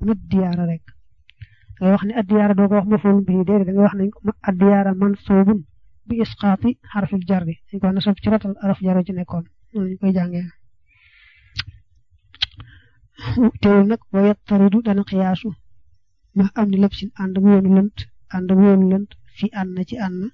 diyaara rek ngay wax ne addiyaara doo ko wax mafoon bii déedéet da ngay wax nañ ko addiyaara mansuubun bi isqaati xarfil jarri dañ ko nasab ci rotal araf jarri ci nekkoon noonu ñu koy jàngee teewul nag wa yattaridu dana xiyaasu ma am ni lépp sin ànd ak yoonu lënt ànd ak yoonu lënt fi ànd na ci ànd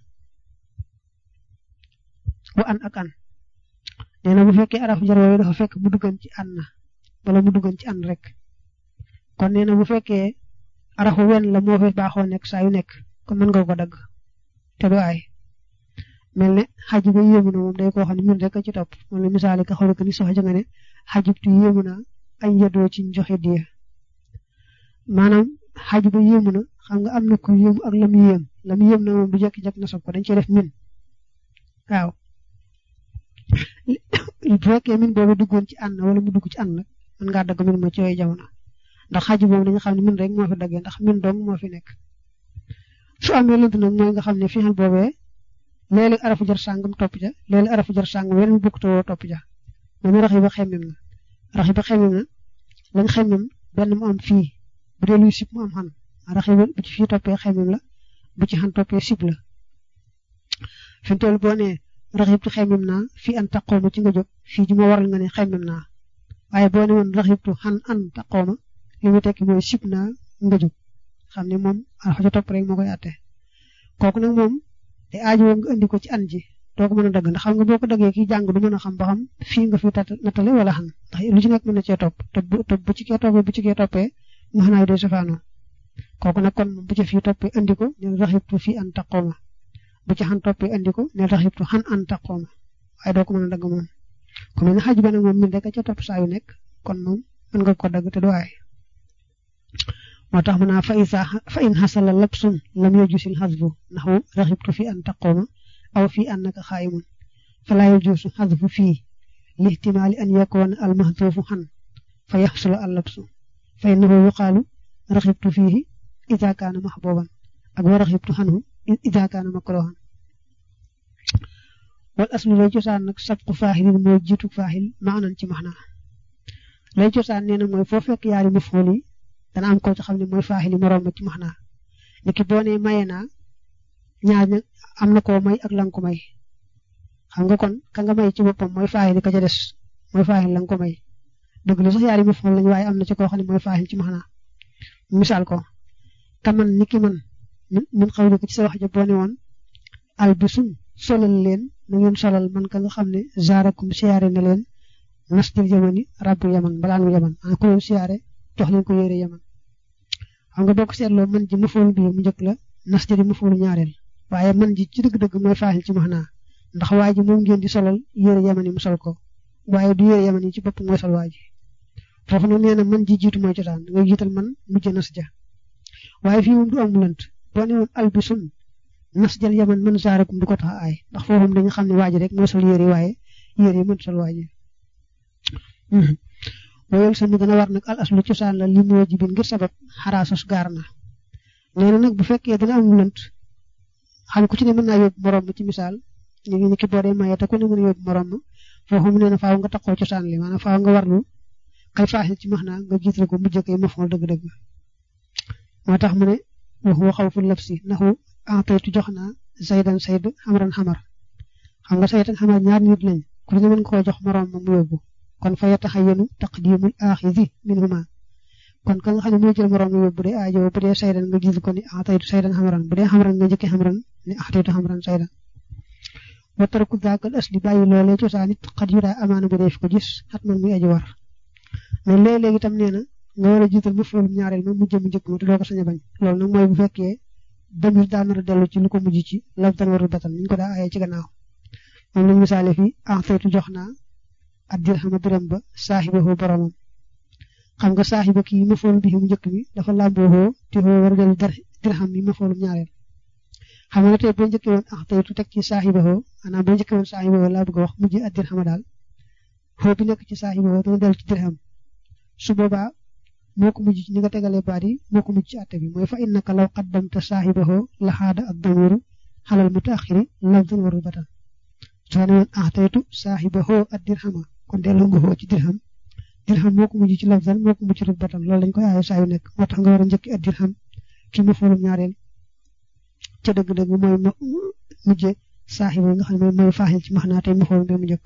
wa an ak an nee na bu fekkee araf jar yooyu dafa fekk mu duggan ci ànd na wala mu duggan ci ànd rek kon nee na bu fekkee arafu wenn la moo fi baaxoo nekk saa yu nekk kon mën nga ko dagg te du aay mel ne xaj ba yéemu na moom day koo xam ne min rek a ci topp moom la misaale ka xool ko ni soxja nga ne xajubtu yéemu na ay yedoo ci joxe diya maanaam xaj ba yéemu na xam nga am na ku yéemu ak lam yéem lam yéem na moom bu jekki-jekk na sob ko dañ cee def min waaw bu fekkee min boobu duggoon ci ànd wala mu dugg ci ànd nag mën ngaa dagg min ma ci yooyu jamono ndax xaj boobu dañu xam ne min rek moo fi daggee ndax min dong moo fi nekk su amee lënt nag mooy nga xam ne fixal boobee léeg-léeg arafu jar sàngam topp ja léeg-léeg arafu jar sàngam weneen bukk te woo topp ja moom rax yi ba xemmem na rax yi ba xemmem na lañ xemmem benn mu am fii bu dee luy sib mu am xan rax yi bu ci fii toppee xemmem la bu ci xan toppee sib la fi mu toll boo nee rax yëpp xemmem naa fii an taqooma ci nga jóg fii ji ma waral nga ne xemmem naa waaye boo ne woon rax yëpp xan an taqooma li mu tekki mooy sib naa nga jóg xam ne moom arafa ja topp rek moo koy àtte kooku nag moom te aajo nga indi ko ci an ji doo ko mën a dagg ndax xam nga boo ko daggee kii jàng du mën a xam ba xam fii nga fi nattale wala xam ndax lu ci nekk mën na cee topp te bu te bu ci kee toppee bu ci kee toppee mu xanaa day safaanoo kooku nag kon bu ci fii toppee indi ko ne raxibtu fii an taqooma bu ci xan toppee indi ko ne raxibtu xan an taqooma waaye doo ko mën a dagg moom comme ni xaj ba nag moom min rek a ca topp saa yu nekk kon moom mën nga ko dagg te du waay moo tax mu naa fa isa fa in xasala labsun lam yajusil xasbu naxu raxibtu fi an taqooma aw fi annaka xaayimun fala yajusu xasbu fii lihtimaali an yakoona almahduufu xan fa yaxsula al labsu fa innahu yuqaalu raxibtu fiihi ida kaana maxbooban ak wa raxibtu xanhu ida kaana makrohan wal aslu lay cosaan nag sabqu faaxilin mooy jiitu faaxil maanan ci maxna lay cosaan nee na mooy foo fekk yaari maf'uul yi dana am ko ci xam ne mooy faaxili moroom ma ci max naa niki boo nee maye naa ñaar ña am na koo may ak lan ko may xam nga kon ka nga may ci boppam mooy faaxili ka ca des mooy faaxil lan ko may dëgg la sax yaari maf'uul lañ waaye am na ci koo xam ne mooy faaxil ci max naa misaal ko ka man niki man min xaw ko ci sa wax ja boo ne woon albisun solal leen na ngeen solal man ka nga xam ne zaarakum siyaare na leen nastil yamani rabbu yaman balaanu yaman a ko leen siyaare jox leen ko yére yaman xam nga boo ko seetloo man ji mafoolu bi mu njëkk la nas ji di mafoolu ñaareel waaye man ji ci dëgg-dëgg mooy faaxil ci max naa ndax waa ji moom ngeen di solal yére yaman yi mu sol ko waaye du yére yaman yi ci bopp mooy sol waa ji foofu nag nee na man ji jiitu mooy cosaan ngay jiital man mujj nas ja waaye fii moom du am lënt boo ne woon albisun nas jël yaman man zaarakum du ko tax aay ndax foofu dañu xam ne waa ji rek mooy sol yére waaye yére yi mën sol waa ji wayol sa mi dana war nag al aslu cosaan la li moo jibin ngir sabab xaraasos gaar na nee na nag bu fekkee dana am lënt xam ku ci ne mën naa yóbbu morom ma ci misaal ñu ngi ni ki boo dee maye te ku ne mën a yóbbu morom ma foofu mu nee na faaw nga taxoo cosaan li maanaam faaw nga warlu kay faaxil ci max naa nga jiital ko mujj koy mafool dëgg-dëgg moo tax mu ne wax waxaw fu lëf si naxu entaytu jox naa saydan sayd xamaran xamar xam nga saydan xamar ñaar nit lañ ku ne mën nga koo jox morom ma mu yóbbu kon fa yataxayyanu taqdimul aaxizi minhuma kon ka nga xam ne mooy jël moroom yóbbu bu dee aajo bu dee saydan nga jiital ko ni ataytu saydan xamran bu dee xamran nga njëkkee xamran ni ataytu xamran saydan wa tarku zaakal asli bàyyi loolee cosaan it xat yu daa amaana bu dee fi ko gis xat man muy aji war mais léeg-léeg itam nee na nga war a jiital mu foolum ñaareel ma mujj mu njëkk ma te doo ko sañ a bañ loolu nag mooy bu fekkee damir daa nar a dellu ci lu ko mujj ci labtan warul batan niñ ko daa ayee ci gannaaw moom lañ misaale fii ataytu jox naa ak dirhama dërëm ba saaxibahu boromam xam nga saaxiba kii mafoolu bi mu njëkk mi dafa làmboo te xoo war a dellu dirham mi mafoolum ñaareel xam nga tey boo njëkkee woon ah tey tu teg ci saaxibahu maanaam boo njëkkee woon saaxibahu laa bëgg a wax mujj ak dirhama daal xoo bi nekk ci saaxibahu dana dellu ci dirham su boobaa moo ko mujj ci ni nga tegalee baat yi moo ko mujj ci àtte bi mooy fa innaka law qaddamta saaxibahu la xaada ak damiru xalal mutaaxiri lafdan waru batan soo ne woon ah teytu saaxibahu ak dirhama kon delloo nga xoo ci dirham dirham moo ko mujj ci lafzan moo ko mujj ci rutbatan loolu dañ koy aaye saa yu nekk moo tax nga war a njëkki ak dirham ci mafoolum ñaareel ca dëgg-dëgg mooy mujje saaxiba nga xam ne mooy faaxil ci max naa tey mafoolum bi mu njëkk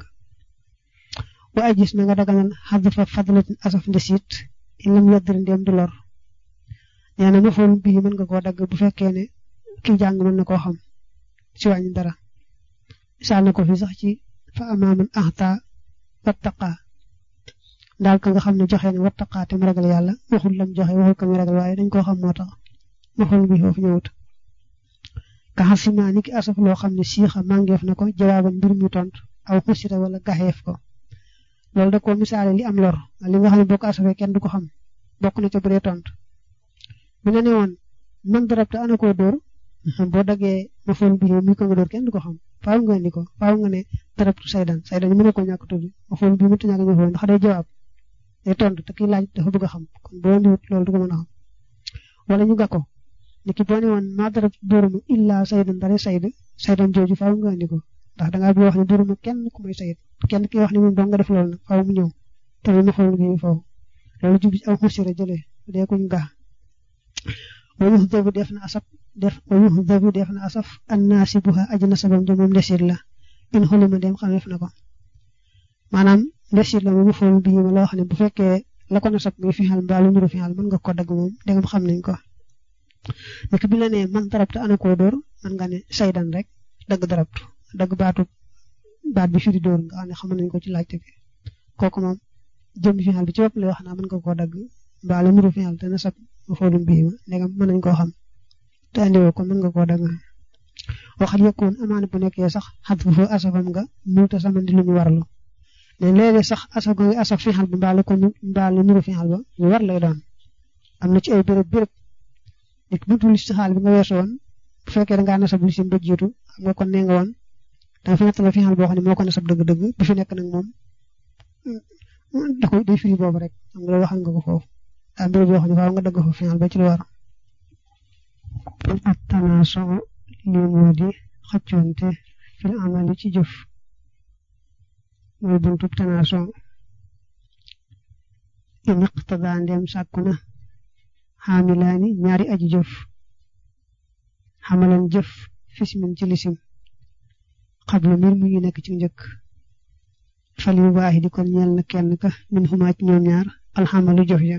wa ay gis na nga daganal xadfa fadlatin asaf ndesit in lam yaddir ndéem du lor nee na mafoolum bii mën nga koo dagg bu fekkee ne kii jàng mën na koo xam ci wàññi dara misaal na ko fi sax ci fa amaaman ahta wattaqa daal ka nga xam ne joxe ne wattaqa te mu ragal yàlla waxul lam joxe waxul ka mu ragal waaye dañ koo xam moo tax mafoolum bi foofu ñëwut ka xasima ni ki asaf loo xam ne siixa màngeef na ko jawaaban mbir mi tontu aw xusira wala gaxeef ko loolu da koo misaale li am lor li nga xam ne boo ko asafee kenn du ko xam bokk na ca bu dee tontu bu ne ne woon man darab te ana koo dóor boo daggee ma fool bi mi ko nga dóor kenn du ko xam faaw nga indi ko faaw nga ne darabtu saydan saydan mën na ko ñàkk tudd ma fool bi mënut a ñàkk ñëw ndax day jawaab day tontu te kii laaj dafa bëgg a xam kon boo ndiwut loolu du ko mën a xam wala ñu ga ko ni ki boo ne woon ma darabtu dóoruma illa saydan dara sayd saydan jooju faaw nga indi ko ndax dangaa bi wax ne dóoruma kenn ku may sayid kenn ki wax ne moom dong nga def loolu nag faaw mu ñëw te ma fool bi foofu loolu jubli aw xusira jëlee dee kuñ gaa wa yuhdabu def na asaf def wa yuhdabu def na asaf annaasibuha aji nasabam ja moom ndesit la in xolima dem xameef na ko maanaam ndesit la moom fool bi ma la wax ne bu fekkee la ko nasab muy fixal mbaa lu nuru fixal mën nga ko dagg moom dégam xam nañ ko nek bi la ne man darabtu ana koo dóor man nga ne saydan rek dagg darabtu dagg baatu baat bi firi dóor nga xam ne xam nañ ko ci laajte bi kooku moom jëm fixal bi ci bopp lay wax naa mën nga koo dagg mbaa lu nuru fixal te nasab ma foolum bii ma ndegam mën nañ koo xam te andiwoo ko mën nga koo dagg waxal yëkkoon amaana bu nekkee sax xat bu fa asafam nga muuta samandi lu ñu warlu ne léeg-léeg sax asaf go asaf fixal ba mbaa ko mbaa lu nuru fixal ba lu war lay doon am na ci ay béréb béréb nit buntu listixaal bi nga weesu woon bu fekkee da ngaa nasab li sim ba jiitu xam nga kon nee nga woon danga fi nettala fixal boo xam ne moo ko nasab dëgg-dëgg bi fi nekk nag moom da koy day firi boobu rek xam nga waxal nga ko foofu daa mbir boo xam ne faaw nga dëgg fa fixal ba ci lu war ak tanaaso li moo di xëccoonte fil amali ci jëf mooy buntub tanaaso in iqtadaa ndem sàkku na xaamilaani ñaari aji jëf xamalan jëf fismin ci lisim xabla mbir mu ngi nekk ci njëkk fal yu baax di kon ñeel na kenn ka min xumaa ci ñoom ñaar alxamalu jëf ja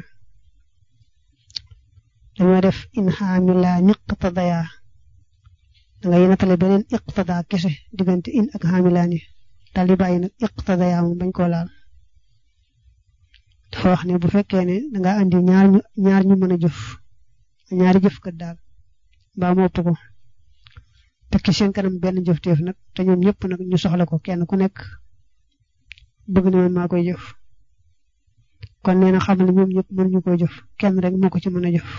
dañoo def in xaamilaa niqtadaya da ngay natale beneen iqtada kese diggante in ak xaamilaani daal di bàyyi nag iqtadaya moom bañ koo laal dafa wax ne bu fekkee ne danga andi ñaar ñu ñaar ñu mën a jëf ñaari jëf kat daal mbaa mu ëpp ko tekki seen kanam benn jëf teef nag te ñoom ñëpp nag ñu soxla ko kenn ku nekk bëgg na man maa koy jëf kon nee na xam ne ñoom ñëpp mënuñu koy jëf kenn rek moo ko ci mën a jëf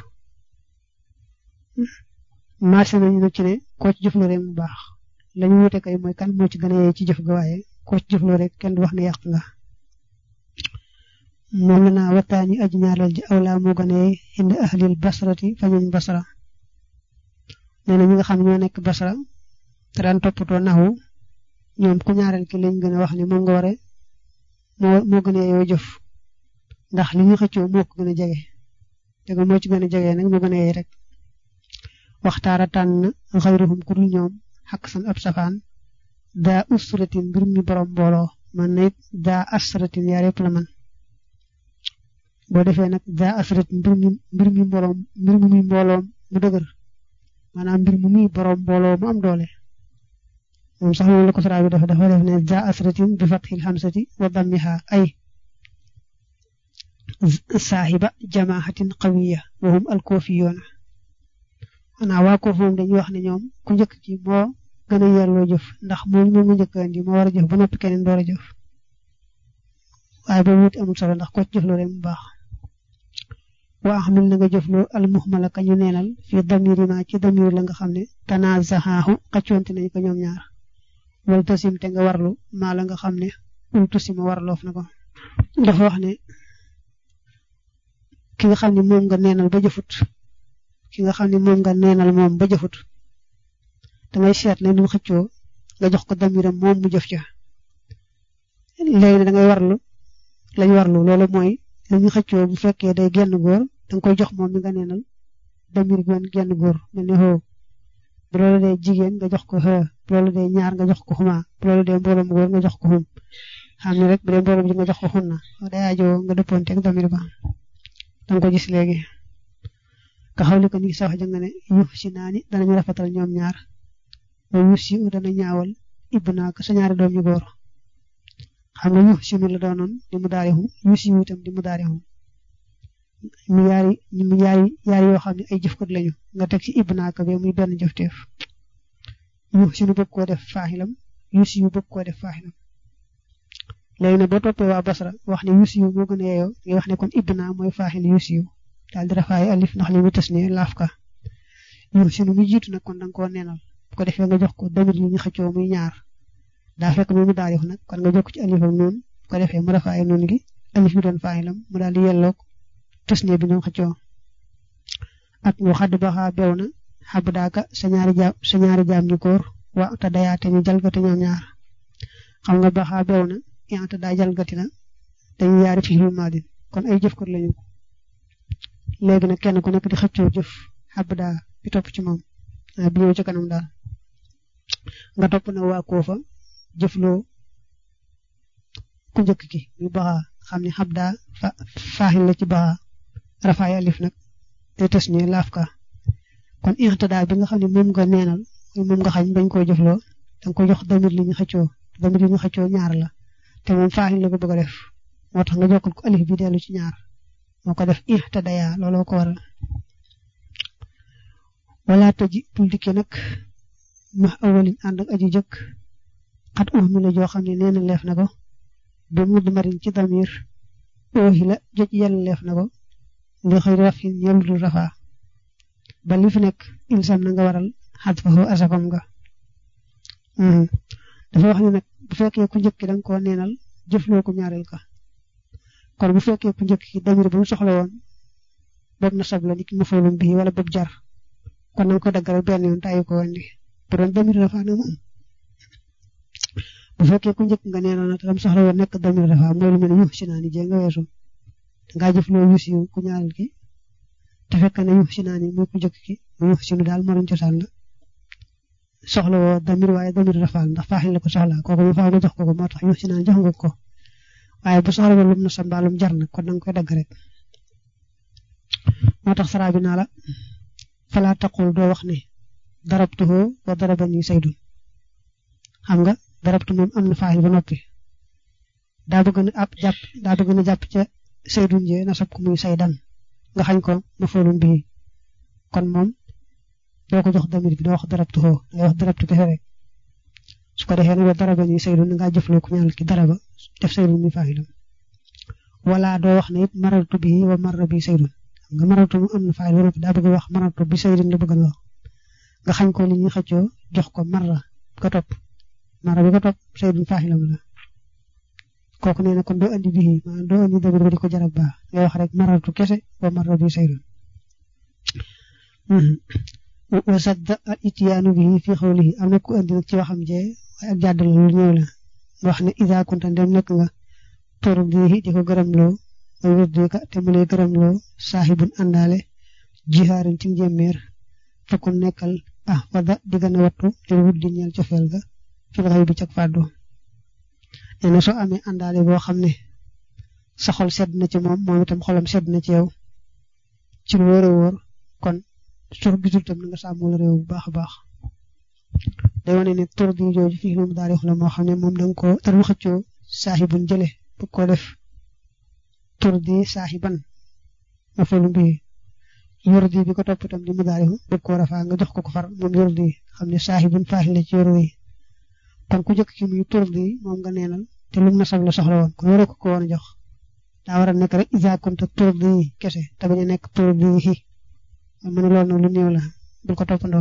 marché nañu nag ci ne koo ci jëfloo rek mu baax lañu wute kay mooy kan moo ci gën a yee ci jëf ga waaye koo ci jëfloo rek kenn du wax ne yàq nga moom la naa waxtaani aji ñaareel ji awlaa moo gën a yee indi ahlil basrati fa ñuñ basra nee na ñi nga xam ñoo nekk basra te daan toppatoo naxu ñoom ku ñaareel ki lañ gën a wax ne moom nga ware moo moo gën a yoo jëf ndax li ñu xëccoo moo ko gën a jege dëgg moo ci gën a jege nag moo gën a yee rek waxtaara tànn xayruhum ku dul ñoom xaq san ab safaan daa usratin mbir mi borom mbooloo man na it daa asratin yaa yëpp la man boo defee nag daa asratin mbir mi mbir mi mbooloom mbir mi muy mbooloom mu dëgër maanaam mbir mi muy borom mbooloo mu am doole moom sax loolu la ko sara bi dafa dafa def ne daa asratin bi fatxil xamsati wa dammiha ay saahiba jamaahatin qawiya wa hum alkoofiyoona xanaa waa koof moom dañuy wax ne ñoom ku njëkk ci moo gën a yelloo jëf ndax moom moom mu njëkk andi moo war a jëf ba noppi keneen door a jëf waaye boobu it amul solo ndax ko ci jëfloo rek mu baax waa xamil na nga jëfloo al muhmala ka ñu neenal fii damiri ma ci damir la nga xam ne tanaazaxaahu xaccoonte nañ ko ñoom ñaar wal tasim te nga warlu maa la nga xam ne ultu sima warloof na ko dafa wax ne ki nga xam ne moom nga neenal ba jëfut ki nga xam ne moom nga neenal moom ba jëfut dangay seet ne nu xëccoo nga jox ko damiram moom mu jëf ca léegi ne dangay warlu lañ warlu loolu mooy li ñu xëccoo bu fekkee day genn góor danga koy jox moom mi nga neenal damir gi genn góor mel ni xoo bu loolu dee jigéen nga jox ko xë bu loolu dee ñaar nga jox ko xuma bu loolu dee mbooloom góor nga jox ko xum xam ne rek bu dee mbooloom ji nga jox ko xun na day ajoo nga dëppoonte ak damir ba danga ko gis léegi ka xawli ko ni sax jëng ne yux si naa ni danañu rafetal ñoom ñaar ba yux si dana ñaawal ibbu naa ko sa ñaari doom yu góor xam nga yux si mi la doonoon di mu daari xum yux si itam di mu daari xum mu yaari mu yaari yaari yoo xam ne ay jëfkat lañu nga teg ci ibbu naa ko be muy benn jëfteef yux si nu bëgg koo def faaxilam yux si yu bëgg koo def faaxilam léegi nag boo toppee waa Basra wax ne yux si yu moo gën a yeeyoo ngay wax ne kon ibbu naa mooy faaxil yux si yu daal di rafaay alif ndax li mu tës ne laaf ka yux si nu mu jiitu nag kon danga koo neenal bu ko defee nga jox ko damir li ñu xëccoo muy ñaar daa fekk mu mu daarif nag kon nga jokk ci alif ak noonu bu ko defee mu rafaay noonu gi alif bi doon faaxilam mu daal di yelloog tës ne bi ñoom xëccoo ak mu xadd baxaa bew na xab daaka sa ñaari jaam sa ñaari jaam ñu góor wa te dayaate ñu jalgati ñoom ñaar xam nga baxaa bew na yaa te daa jalgati na dañu yaari fi maadin kon ay jëf kot lañu léegi nag kenn ku nekk di xëccoo jëf xab daa bi topp ci moom bi ñëw ci kanam daal nga topp na waa koofa jëfloo ku njëkk ki muy baxaa xam ne xab daa fa faaxin la ci baxaa rafaay alif nag te tës ne laaf ka kon ixtidaa bi nga xam ne moom nga neenal moom nga xañ bañ koo jëfloo danga ko jox damir li ñu xëccoo damir li ñu xëccoo ñaar la te moom faaxin la ko bëgg a def moo tax nga jokkal ko alif bi dellu ci ñaar moo ko def ixtidaya looloo ko waral wala tëji bul dikke nag max awalin ànd ak aji jëkk xat uh mi la joo xam ne nee na leef na ko ba mudd marin ci damir oohi la joj yàlla leef na ko li xëy rafin ñelu dul rafaa ba li fi nekk ilsam na nga waral xat fa xoo asakam nga dafa wax ne nag bu fekkee ku njëkk da nga koo neenal jëfloo ko ñaareel ka kon bu fekkee ku njëkk ki damir ba mu soxla woon boobu na sab la nit ma foolum bii wala boobu jar kon na nga ko dagg rek benn yoon tàyyi ko woon di bu doon damir dafa na moom bu fekkee ku njëkk nga neenal nag lam soxla woon nekk damir dafa mooy lu mel ne yuux si naa ni jee nga weesu dangaa jëfloo yuux si ku ñaareel ki te fekk na yuux si naa ni mooy ku njëkk ki mu yuux si nu daal morom cosaan la soxla woo damir waaye damir rafaal ndax faaxil la ko soxla kooku mu faaw nga jox ko ko moo tax yuux si naa jox nga ko waaye bu soxla woon lum na sa mbaalum jar na kon danga koy dagg rek moo tax saraa bi naa la falaa taqul doo wax ne darabtuhu wa darabani saydun xam nga darabtu moom am na faaxil ba noppi daa bëgg na ab jàpp daa bëgg na jàpp ca saydun jee na sab ko muy saydan nga xañ ko ma foolum bii kon moom doo ko jox damir bi doo wax darabtuhu dangay wax darabtu kese rek su ko defee nag wa darabani saydun ngaa jëfloo ko ñaanal ki daraba def saydun mi faaxilam wala doo wax ne it marartu bi wa marra bi saydun xam nga marartu mu am na faayil wala daa bëgg wax marartu bi saydun la bëgg a wax nga xañ ko li ñuy xëccoo jox ko marra ko topp marra bi ko topp saydun faaxilam la kooku nee na kon doo andi bii maanaam doo andi damir ba di ko jarab baax ngay wax rek marartu kese wa marra bi saydun wa sadda al itiyaanu bi fi xawlihi am na ku andi nag ci waxam jee waaye ak jàddal lu ñëw la wax ne ida kunta dem nekk nga tor bii di ko gërëmloo ay wërdika te mu lay gërëmloo saaxibun àndaale jihaarin ci njéeméer fakkun nekkal ah fada di gën a wattu te wut di ñeel cofeel ga fil xay bi cag fàddu nee na soo amee àndaale boo xam ne sa xol sedd na ci moom moom itam xolam sedd na ci yow ci lu wóor a wóor kon soo gisul tam na nga sàmmul réew bu baax a baax day wane ne tur bi jooju fii lu mu daal di la moo xam ne moom da nga koo dara xëccoo saaxibun jële bu ko def tur di saaxiban ma falu mbii yor di bi ko topp itam di mu daal di bëgg koo rafaa nga jox ko ko far moom yor di xam ne saaxibun faaxi la ci yor yi kon ku jëkk ki muy tur di moom nga neenal te lu mu nasab la soxla woon kon waroo ko ko woon a jox daa war a nekk rek isa konta tur di kese te bañ a nekk tur di hi mu ne loolu nag lu néew la bul ko toppandoo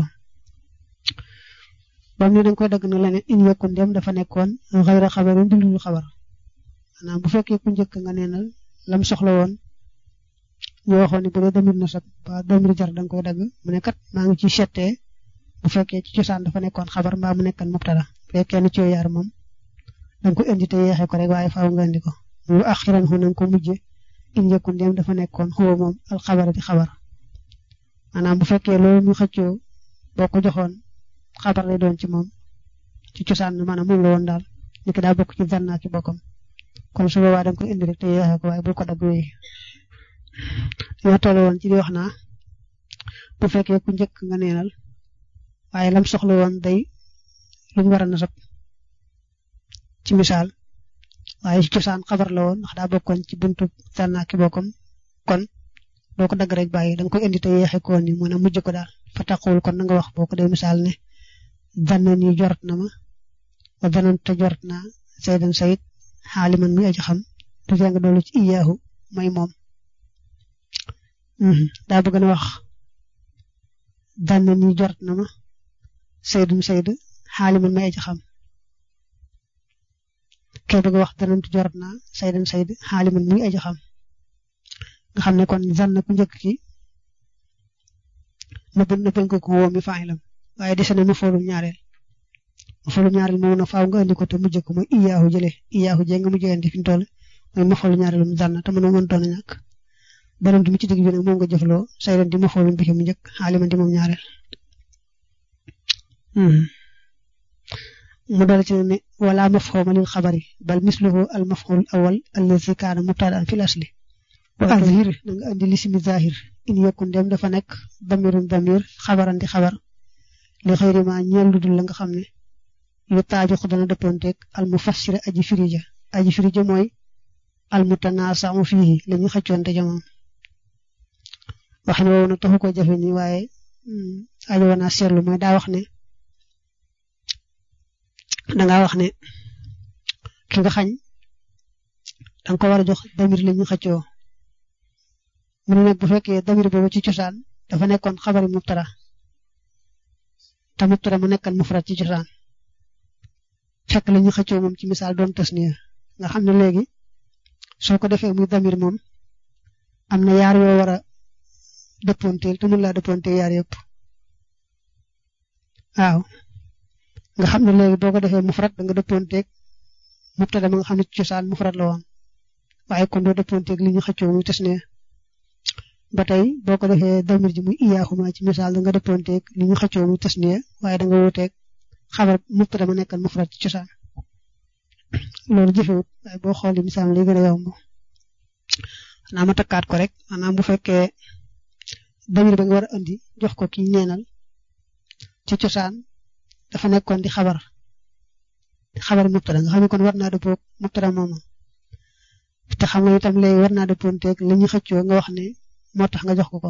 bam ne danga koy dagg na leneen in yëkkun dem dafa nekkoon xayra xabarin dundul xabar maanaam bu fekkee ku njëkk nga neenal lam soxla woon ñu waxoon ne bu dee damir nasab ba damir jar danga koy dagg mu ne kat maa ngi ci settee bu fekkee ci cosaan dafa nekkoon xabar mbaa mu nekkan mubtada bu fekkee ni ci yaar moom danga ko indi te yeexee ko rek waaye faaw nga indi ko mu axiran xu nañ ko mujje in yëkkun dem dafa nekkoon xuwa moom alxabara di xabar maanaam bu fekkee loolu ñu xëccoo boo ko joxoon xabar lay doon ci moom ci cosaan maanaam moom la woon daal ni ki daa bokk ci zanna ki bokkam kon su boobaa da nga koy indi rek te yeexee ko waaye bul ko dagg wéy yoo toll woon ci di wax naa bu fekkee ku njëkk nga neenal waaye lam soxla woon day lu ñu war a nasab ci misaal waaye ci cosaan xabar la woon ndax daa bokkoon ci buntu zanna ki bokkam kon doo ko dagg rek bàyyi da nga koy indi te yeexee ko ni mën a mujj ko daal fa taxawul kon na nga wax boo ko dee misaal ne zanna nii jort na ma wa zanan te jort naa saydan sayid xaaliman muy aji xam du jàng doolu ci iyaahu may moom daa bëgg na wax zanna nii jort na ma saydum sayd xaaliman muy aji xam kee bëgg wax zanan te jort naa saydan sayd xaaliman muy aji xam nga xam ne kon zanna ku njëkk ki nëbb nëbbañ ko ko woo mi faaxilam waaye dese na mu foolum ñaareel mu foolum ñaareel moom na faaw nga andi ko te mujj ko mooy iyaahu jële iyaahu jee nga mujjee andi fi mu toll mooy ma foolu ñaareel mu zanna te mënoo mëntoon a ñàkk beneen bi mu ci digg bi nag moom nga jëfloo saydan di ma foolum bi mu njëkk xaaliman di moom ñaareel mu dal ci ne wala mafhuma lil xabari bal misluhu al mafhul awal allazi kaana mubtadaan fil asli wa azhir na nga andi lismi zahir in yakun dem dafa nekk damirun damir xabaran di xabar li xëyri ma ñeel lu dul la nga xam ne yu taaju ko dana dëppoonteeg al mufassira aji firija aji firija mooy al mutanaasamu fii la ñu xëccoonte jamoom wax ne woowu nag taxu ko jafe ni waaye ajo wana seetlu mooy daa wax ne dangaa wax ne ki nga xañ danga ko war a jox damir la ñu xëccoo mu ne nag bu fekkee damir boobu ci cosaan dafa nekkoon xabari mubtada te mubtada mu nekkan mufrad ci cosaan fekk la ñu xëccoo moom ci misaal doon tasniya nga xam ne léegi soo ko defee muy damir moom am na yaar yoo war a dëppoonteel te mun laa dëppoonteel yaar yëpp waaw nga xam ne léegi boo ko defee mufrad da nga dëppoonteeg mubtada ma nga xam ne ci cosaan mufrad la woon waaye kon doo dëppoonteeg li ñu xëccoo muy tasniya ba tey boo ko defee damir ji muy iyaahuma ci misaal da nga dëppoonteeg li ñu xëccoo muy tasniya waaye da nga wuuteeg xabar mubtada ma nekkan mufrad ci cosaan loolu jëfewut waaye boo xoolee misaal li gën a yomb xanaa ma takkaat ko rek maanaam bu fekkee damir ba nga war a andi jox ko ki neenal ci cosaan dafa nekkoon di xabar di xabar mubtada nga xam ne kon war naa dëppoo mubtada moomu te xam nga itam léegi war naa dëppoonteeg li ñu xëccoo nga wax ne moo tax nga jox ko ko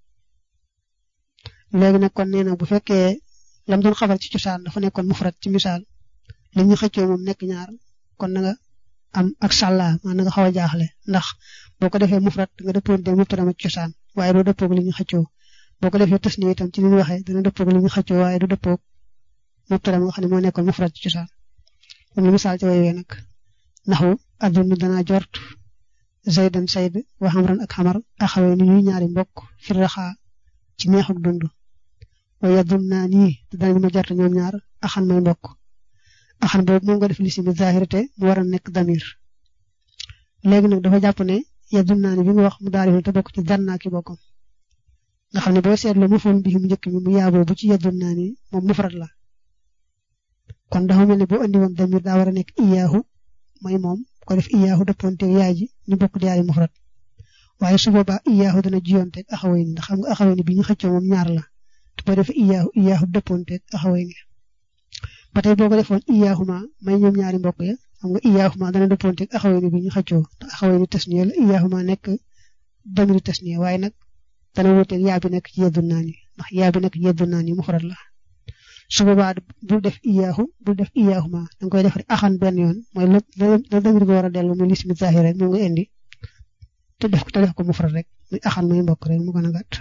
léegi nag kon nee na bu fekkee lam doon xabar ci cosaan dafa nekkoon mufrad ci misaal li ñu xëccoo moom nekk ñaar kon na nga am ak sàlla maa na nga xaw a jaaxle ndax boo ko defee mufrad nga dëppoonteeg mubtada ma ci cosaan waaye doo dëppoog li ñu xëccoo boo ko defee tasniya itam ci li ñu waxee dana dëppoog li ñu xëccoo waaye du dëppoog mubtada ma nga xam ne moo nekkoon mufrad ci cosaan comme li misaal ci woywee nag naxu adunu danaa jort zaydan sayd wa xamran ak xamar axawee ni ñuy ñaari mbokk fi raxaa ci neexuk dund wa yadun naa nii te danañ ma jort ñoom ñaar axan may mbokk axan boobu moom nga def lisimi zahirate mu war a nekk damir léegi nag dafa jàpp ne yadun naa ni bi nga wax mu daal te bokk ci zanna ki bokkam nga xam ne boo seetloo mu foon bi mu njëkk mi mu yaaboo bu ci yadun naa ni moom mufrad la kon dafa mel ne boo andi woon damir daa war a nekk iyaahu mooy moom ko def iyaahu dëppoonteeg yaay ji ñu bokk di yaari mufrad waaye su boobaa iyaahu dana jiyoonteeg axaway ni ndax xam nga axaway ni bi ñu xëccoo moom ñaar la te boo defee iyaahu iyaahu dëppoonteeg axaway ni ba tey boo ko defoon iyaahuma may ñoom ñaari mbokk ya xam nga iyaahuma dana dëppoonteeg axaway ni bi ñu xëccoo te axaway ni tasniya la iyaahuma nekk damiri tasniya waaye nag dana wuuteeg yaa bi nekk ci yeddu naa ni ndax yaa bi nekk ci yeddu naa ni mufrad la su boobaa bul def iyaahu bul def iyaahuma da nga koy def rek axan benn yoon mooy la la damir ga war a dellu muy lismi zahir rek moom nga indi te def ko te def ko mufrad rek muy axan muy mbokk rek mu gën a gàtt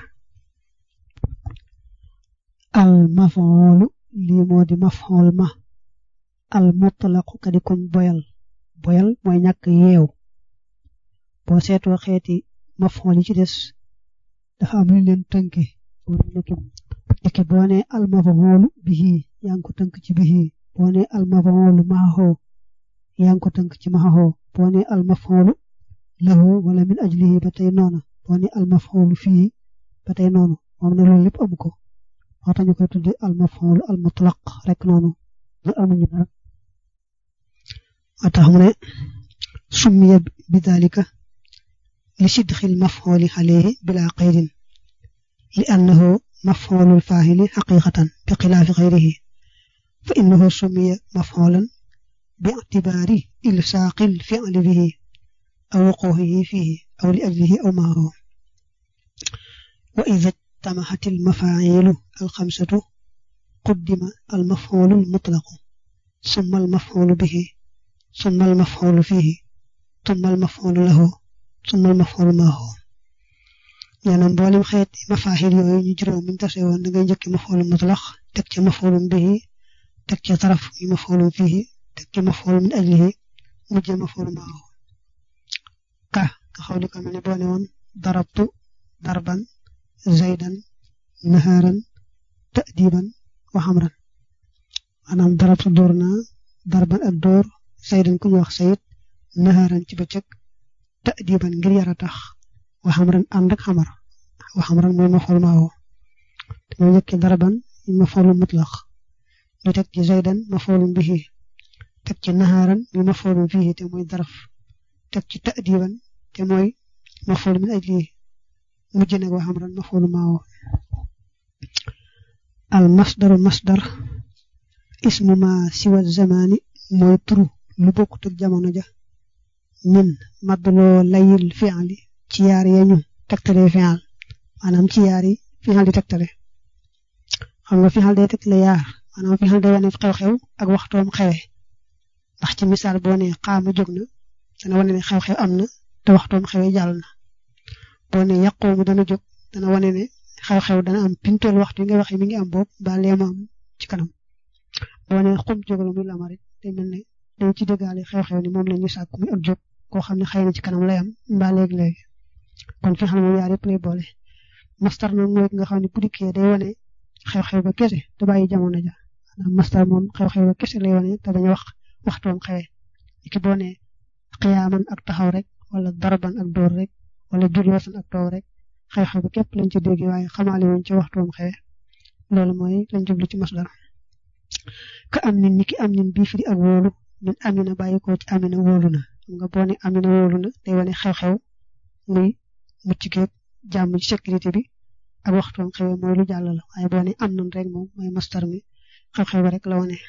al mafoolu lii moo di mafool ma al mutlaqu kadi kuñ boyal boyal mooy ñàkk yeew boo seetoo xeeti mafool yi ci des dafa am lu leen tënke léegi boo nee al mafoolu bihi yaa ngi ko tënk ci bihi boo nee al mafoolu maaxoo yaa ngi ko tënk ci maaxoo boo ne al maf'ulu lahu wala min ajlihi ba tey noona boo ne al maf'ulu fii ba tey noonu moom ne loolu lépp amu ko moo tax ñu koy tuddi al maf'ulu al mutlaq rek noonu ñu amuñu dara moo tax mu ne summiya bi dalika li sidxil maf'uli alayhi bila qaydin li annahu maf'ulul faa'ili haqiqatan bi xilaafi xayrihi fa innahu summiya maf'ulan bi i'tibaari ilsaaqil fi'li bihi aw wuquu'ihi fiihi aw li ajlihi aw ma'ahu wa idha ijtamahat al mafaa'ilu al khamsatu quddima al maf'ulu al mutlaq summa al maf'ulu bihi summa al maf'ulu fiihi summa al maf'ulu lahu summa al maf'ulu ma'ahu ñaana mboolem xeet mafaahil yooyu ñu juróom buñ tase woon da ngay njëkk maf'ulu mutlaq teg ca maf'ulu bihi teg ca taraf yi maf'ulu fiihi teg ca maf'ulu min ajlihi mujj maf'ulu ma'ahu ka nga xaw li ko mel ne boo ne woon darabtu darban zaydan naharan ta'diban wa xamran maanaam darabtu dóor naa darban ak dóor zaydan ku ñu wax sayid naharan ci bëccëg ta'diban ngir yara tax wa xamran ànd ak xamar wa xamran mooy maf'ul ma'ahu te moo njëkkee darban maf'ul mutlaq ñu teg ci zaydan maf'ul bihi teg ci naharan mi maf'ul fihi te mooy daraf teg ci ta'diban te mooy maf'ul min ajlihi mujj nag wa xamran maf'ul ma'ahu al masdaru masdar ismu ma siwa zamani mooy turu lu bokkut ak jamono ja min maddloo layil fi'li ci yaar yañu tegtale fi'al maanaam ci yaar yi fi'al di tegtale xam nga fi'al day tegtale yaar maanaam fi'al day wane xew-xew ak waxtoom xewe ndax ci misaal boo ne xaama jóg na dana wane ne xew-xew am na te waxtoom xewe jàll na boo ne yàqoomu dana jóg dana wane ne xew-xew dana am pintool waxtu yi nga waxee mi ngi am boobu ba leema am ci kanam boo ne xum jóg la muy lama rek day mel ne day ci dëggaale xew-xew ni moom la ñu sàkk muy ak jóg koo xam ne xëy na ci kanam lay am mbaa léegi-léegi kon fi xam ne yaar yëpp lay boole mastar moom mooy nga xam ne bu dikkee day wane xew-xew ba kese te bàyyi jamono ja maanaam mastar moom xew-xew ba kese lay wane te bañ a wax waxtoom xewe ki boo ne xiyaaman ak taxaw rek wala darban ak dóor rek wala juloosan ak toog rek xew-xew ba képp lañ ci dégg waaye xamaale wuñ ci waxtoom xewe loolu mooy lañ jublu ci masdar ka am nin ni ki am nin bii firi ak wóolu min amina bàyyi ko ci amina wóolu na nga boo ne amina wóolu na day wane xew-xew muy mucc geeg jàmm ci sécurité bi ak waxtoom xewe mooy lu jàll la waaye boo ne am nan rek moom mooy mastar mi xew-xew ba rek la wane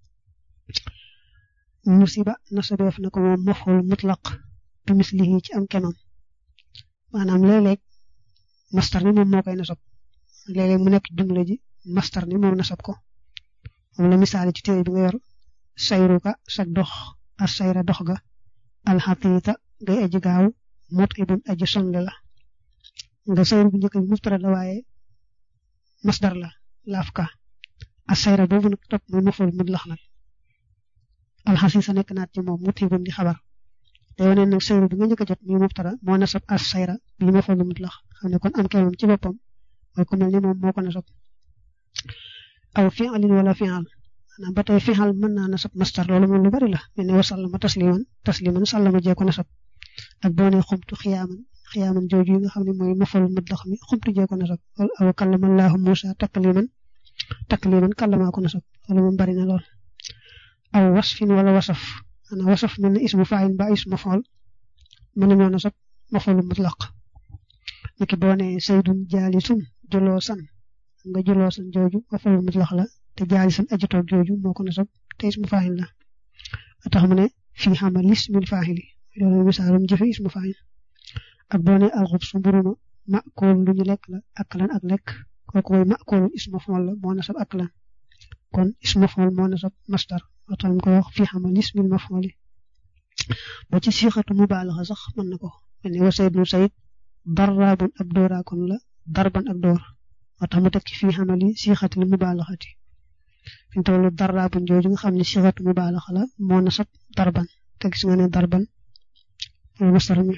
musiba nasabeef na ko moom maful mutlaq bi mislihi ci am kemam maanaam léeg-léeg mastar mi moom moo koy nasab léeg-léeg mu nekk jumla ji mastar ni moom nasab ko moom la misaale ci téere bi nga yor sayruka sag dox as sayra dox ga alxatiita ngay aji gaaw mot ibun aji sonle la nga sayru bu njëkk bi mubtada la waaye masdar la laaf ka as sayra boobu nag topp muy maful mutlax nag alxasiisa nekk naat ci moom mut ibun di xabar day wane nag sayru bi nga njëkk a jot muy mubtada moo nasab as sayra bi maful mutlax xam ne kon am kemam ci boppam mooy ku mel ni moom moo ko nasab aw fi'alin wala fi'al maanaam ba tey fi'al mën naa nasab mastar loolu moom lu bari la mel ne wa sallama tasliman tasliman sallama jee ko nasab ak boo nee xumtu xiyaaman xiyaaman jooju yi nga xam ne mooy mafal mutlax mi xumtu jee ko nasab aw kallama allahu Musa takliman takliman kallamaa ko nasab loolu moom bari na lool aw wasfin wala wasaf maanaam wasaf mel ne ismu fa'il ba ismu maf'ul mën nañoo nasab mafalu mutlaq niki boo nee saydun jaalisun juloosan nga juloosan jooju mafalu mutlaq la te jaalisan aji toog jooju moo ko nasab te ismu fa'il la tax mu ne fii xamal ismil fa'ili loolu misaalum jëfe ismu fa'il ak boo nee alxubs mburuma makool lu ñu lekk la aklan ak lekk kooku mooy makool ismu maf'ul la moo nasab aklan kon ismu maf'ul moo nasab masdar moo tax ñu ko wax fii xamal ismil maf'uli ba ci siixatu mubaalaxa sax mën na ko mel ne wa saydun sayid darraabun ab dóoraakon la darban ak dóor moo tax mu teg ci fii xamali siixatil mubaalaxati fi mu toll darraabun jooju nga xam ne siixatu mubaalaxa la moo nasab darban te gis nga ne darban mooy masdar mi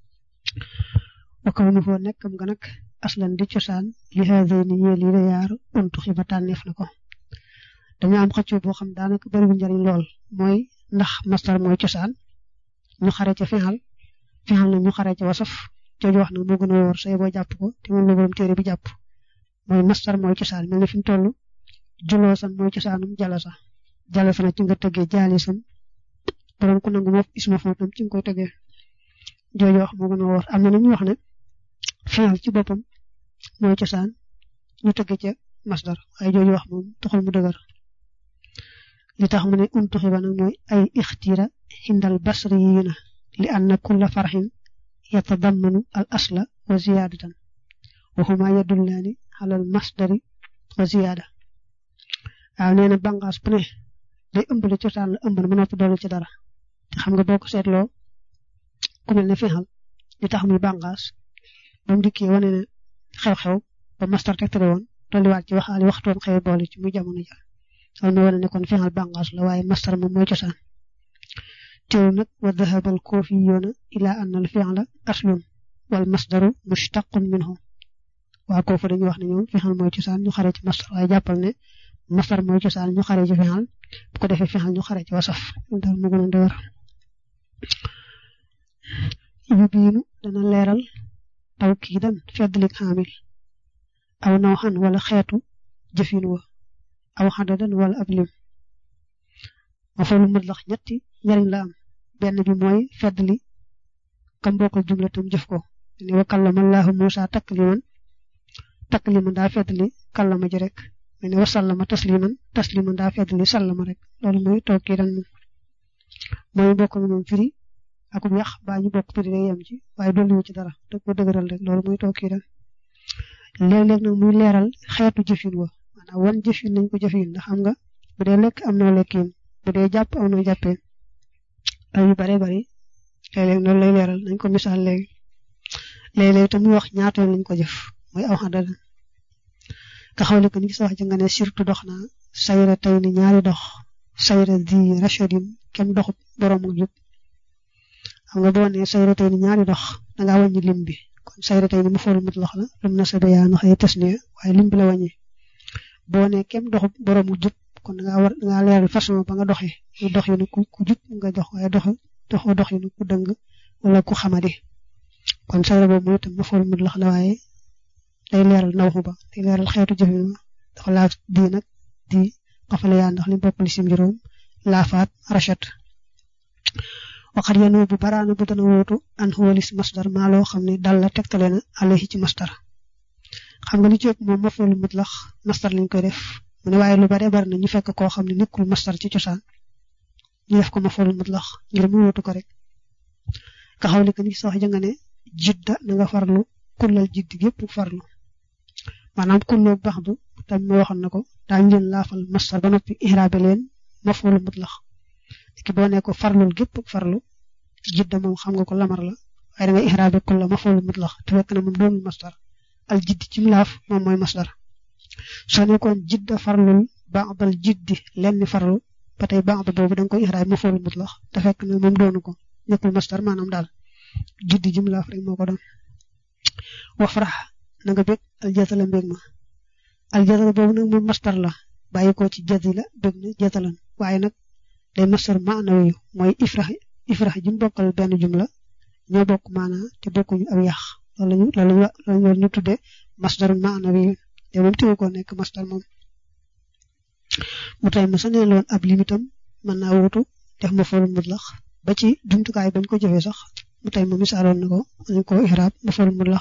wa kaw nu foo nekkam nga nag aslan di cosaan li haadayni ñeel yi la yaar untu xiba tànneef na ko dañu am xëccoo boo xam daanaka bariwul njariñ lool mooy ndax masdar mooy cosaan ñu xare ca fexal fexal nag ñu xare ca wasaf jooju wax nag moo gën a wóor say boo jàpp ko te moom la borom téere bi jàpp mooy mastar mooy cosaan mel ne fi mu toll juloosan mooy cosaanum jalasa jalasa na ci nga tëggee jaalisam borom ku nangu moof isma foofu tam ci nga koy tëggee jooju wax moo gën a wóor am na ñu wax ne fexal ci boppam mooy cosaan ñu tëggee ca masdar waaye jooju wax moom taxul mu dëgër li tax mu ne untuxi ba nag mooy ay ixtira xindal basriyiina li anna kulla farxin yatadammanu al asla wa ziyaadatan wa huma yadullaani alal masdari wa ziyaada waaw nee na bànqaas bu ne day ëmb li cosaan la ëmb na ba noppi dolli ci dara te xam nga boo ko seetloo ku mel ne fexal li tax muy bànqaas ba mu dikkee wane ne xew-xew ba mastar tegtale woon dolliwaat ci waxaali waxtoom xew boole ci muy jamono ja loolu mooy wane ne kon fexal bànqaas la waaye mastar moom mooy cosaan teew nag wa dahaba al koofiyuuna ila anna al fi'la aslun wal masdaru mushtaqun minhu waa koofu dañuy wax ne ñoom fexal mooy cosaan ñu xare ci mastar waaye jàppal ne mastar mooy cosaan ñu xare ci fexal bu ko defee fexal ñu xare ci wasaf daal mu gën a dëgër yu biinu dana leeral taw kii dan feddlik xaamil aw naw xan wala xeetu jëfin wa aw xadadan wala ab lim ma fa lu mutlax ñetti njariñ la am benn bi mooy feddli kam bokkal jumla tam jëf ko ne wa kallama allahu musa takliman takliman daa feddli kallama ji rek ne wa sallama tasliman tasliman daa feddli sallama rek loolu mooy toog kii dan moom mooy bokk moom firi akub yàq baa ñu bokk firi day yem ci waaye dolliwu ci dara da ko dëgëral rek loolu mooy toog kii dan léeg-léeg nag muy leeral xeetu jëfin wa maanaam wan jëfin nañ ko jëfin ndax xam nga bu dee lekk am noo lekkin bu dee jàpp am noo jàppee ay yu bare bari léeg-léeg noonu lay leeral nañ ko misaal léegi léeg-léeg te muy wax ñaata yoon lañ ko jëf mooy aw xadada nga xawle ko ni gis wax ji nga ne surtout dox na sayra tey ni ñaari dox sayra di rachadin kenn doxut borom ak jub xam nga boo nee sayra tey ni ñaari dox dangaa wàññi lim bi kon sayra tey ni mu foolu mut lox la lim na sa bayaan xëy tes ne waaye lim bi la wàññi boo nee kenn doxut borom ak jub kon dangaa war dangaa leeral façon ba nga doxee mu dox yu ne ku ku jub nga dox waaye dox dox dox yu ne ku dëng wala ku xamadi kon sayra boobu mooy itam mu foolu mut lox la waaye day leeral nawxu ba day leeral xeetu jëfin ba dafa laaf di nag di xafale yaa ndax li bokk li sim juróom laafaat rachat waxat yanu bu baraana bu dana wóotu an xuwalis masdar maa loo xam ne dal la tegtale na alayhi ci masdar xam nga li ci ëpp moom mafoolu mutlax masdar lañ koy def mu ne waaye lu bare bari na ñu fekk koo xam ne nekkul masdar ci cosaan ñu def ko mafoolu mutlax ngir mu wóotu ko rek nga xawli ko ni sax ja nga ne jidda na nga farlu kullal jiddi gépp farlu maanaam kulloo bax du tam ma waxoon na ko daañu leen laafal masdar ba noppi ihraabe leen mafoolu mutlax ki boo ne ko farlul gépp farlu jidda moom xam nga ko lamar la waaye da nga ihraabe kulla mafoolu mutlax te fekk na moom doonul masdar al jiddi ci laaf moom mooy masdar soo nekkoon jidda farlul ba'dal jiddi lenn farlu ba tey ba'd boobu da nga koy ihraabe mafoolu mutlax te fekk na moom doonu ko nekkul masdar maanaam daal jiddi jim laaf rek moo ko doon wafrax na nga bég al jatala mbég ma al jatala boobu nag moom masdar la bàyyi ko ci jati la bég na jatalan waaye nag day masdar maanawi mooy ifrax ifrax ji mu bokkal benn jumla ñoo bokk maanaa te bokkuñu ab yàq loolu lañu loolu lañu ñu tudde masdar maanawi te moom teewu ko nekk masdar moom mu tay ma sa neen loon ab limitam mën naa wutu def ma foolu mutlax ba ci jumtukaay bañ ko jëfee sax mu tay ma misaaloon na ko dañ ko ihraab ma foolu mutlax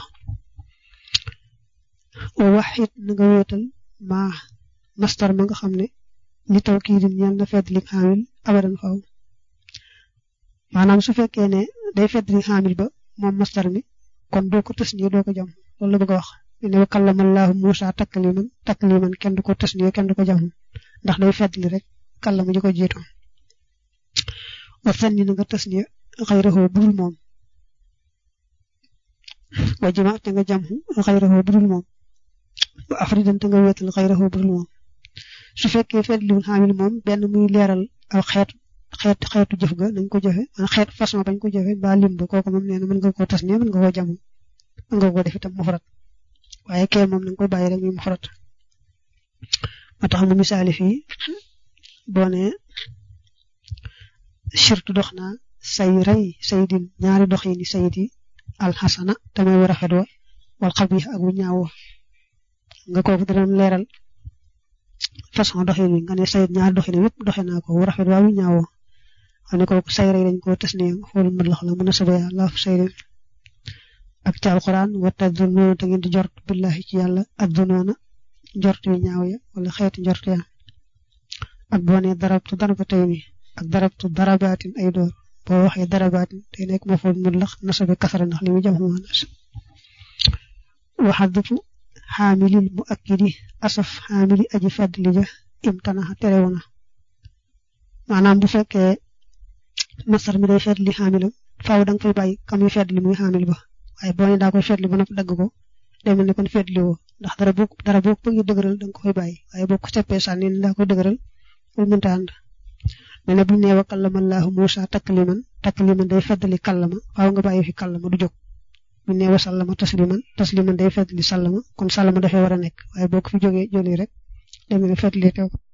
o waxit na nga wéetal ma masdar ma nga xam ne li taw kii dim ñeel na feddli xaamil abadan faw maanaam su fekkee ne day feddli xaamil ba moom masdar mi kon doo ko tasniya doo ko jam loolu la bëgg a wax ne wa kallama Allahu Musa takliman takliman kenn du ko tasniya kenn du ko jam ndax day feddli rek kallama ji ko jiitu wa sanni na nga tasniya xayrahu budul moom wa jima te nga jam xayrahu budul moom wa afridan te nga wéetal xayrahu budul moom su fekkee feddliwul xaamil moom benn muy leeral aw xeet xeet xeetu jëf ga nañ ko jëfe man xeet façon bañ ko jëfe ba lim ba kooku moom nee na mën nga koo tas ne mën nga koo jam mën nga koo def itam mufrat waaye kee moom nañ koy bàyyi rek muy mufrat moo tax mu misaali fii boo ne surtout dox naa say rey saydin ñaari dox yi ni sayid yi alxasana te mooy wu rafet wa wal xabiix ak wu ñaaw wa nga kooku da doon leeral façon doxin wi nga ne sayid ñaari doxin yëpp doxe naa ko wu rafet waa wu ñaaw wa xam ne kooku say rey dañ ko tes ne xool mën la mën a sabaya laaf say ak ci alquran wa tadunnoona te ngeen di jort billahi ci yàlla addunoona njort yu ñaaw ya wala xeeti njort ya ak boo nee darabtu darabatayni ak darabtu darabaatin ay door boo waxee darabaatin day nekk ma fool mun lax nasabe kasara ndax li muy jam xama nas waxadufu xaamilil mu akkidi asaf xaamili aji fàddli ja imtanaxa terewuna maanaam bu fekkee masar mi day fetli xaamilam faaw da nga fay bàyyi kam yu fetli muy xaamil ba waaye boo nee daa koy fetli ba noppi dagg ko day mel ne kon fetli woo ndax dara boo dara boo ko bëggee dëgëral da nga ko fay bàyyi waaye boo ko seppee sànni ni daa koy dëgëral loolu mënta ànd mais nag bu ñu nee wa kallama Allahu Muusa takliman takliman day feddali kallama faaw nga bàyyi fi kallama du jóg bu ñu nee wa sallama tasliman tasliman day feddali sallama kon sallama dafay war a nekk waaye boo ko fi jógee jëlee rek day mel ne feddali teew